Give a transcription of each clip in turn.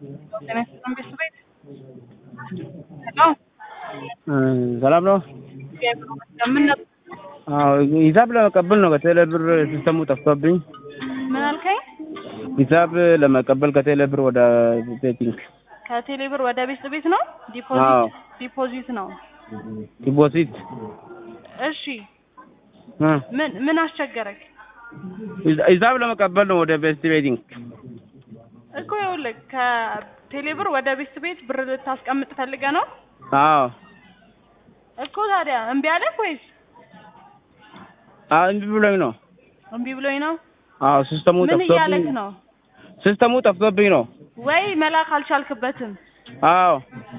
¿Tienes un beso ቤት ሄሎ ሰላም ነው? ምን ነበር? አዎ ሂሳብ ለመቀበል ነው ከቴሌ ብር ሲስተሙ ጠፍቶብኝ ምን አልከኝ? ሂሳብ ለመቀበል ከቴሌ ብር ወደ ቤቲንግ ከቴሌ ብር ወደ ቤት ቤት ነው አዎ። ዲፖዚት ዲፖዚት ነው። ዲፖዚት እሺ እ ምን ምን አስቸገረክ? ሂሳብ ለመቀበል ነው ወደ ቤስት ቤቲንግ እኮ ይኸውልህ ከቴሌ ብር ወደ ቤት ቤት ብር ልታስቀምጥ ፈልገህ ነው አዎ እኮ ታዲያ እምቢ አለህ ወይስ አዎ እምቢ ብሎኝ ነው እምቢ ብሎኝ ነው? አዎ ሲስተሙ ምን እያለክ ጠፍቶብኝ ነው? ሲስተሙ ጠፍቶብኝ ነው ወይ መላክ አልቻልክበትም? አዎ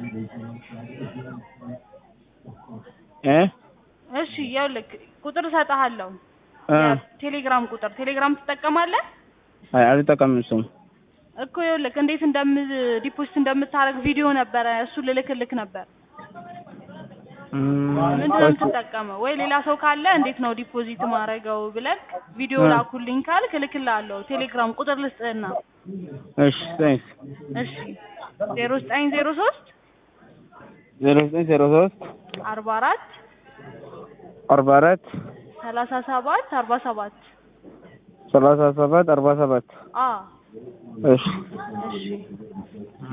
እ እሺ ይኸውልህ ቁጥር እሰጥሃለሁ እ ቴሌግራም ቁጥር ቴሌግራም ትጠቀማለህ? አይ አልጠቀምም እሱም እኮ ይኸውልህ እንዴት እንደም ዲፖዚት እንደምታደርግ ቪዲዮ ነበረ እሱ ልልክልክ ነበር። እም፣ ምንድን ነው የምትጠቀመው? ወይ ሌላ ሰው ካለ እንዴት ነው ዲፖዚት ማድረገው ብለህ ቪዲዮ እ። ላኩልኝ ካልክ እልክልሃለሁ። ቴሌግራም ቁጥር ልስጥህና እሺ ታንክስ እሺ ዜሮ ዘጠኝ ዜሮ ሶስት ዜሮ ዘጠኝ ዜሮ ሶስት አርባ አራት አርባ አራት ሰላሳ ሰባት አርባ ሰባት ሰላሳ ሰባት አርባ ሰባት አ እሺ እሺ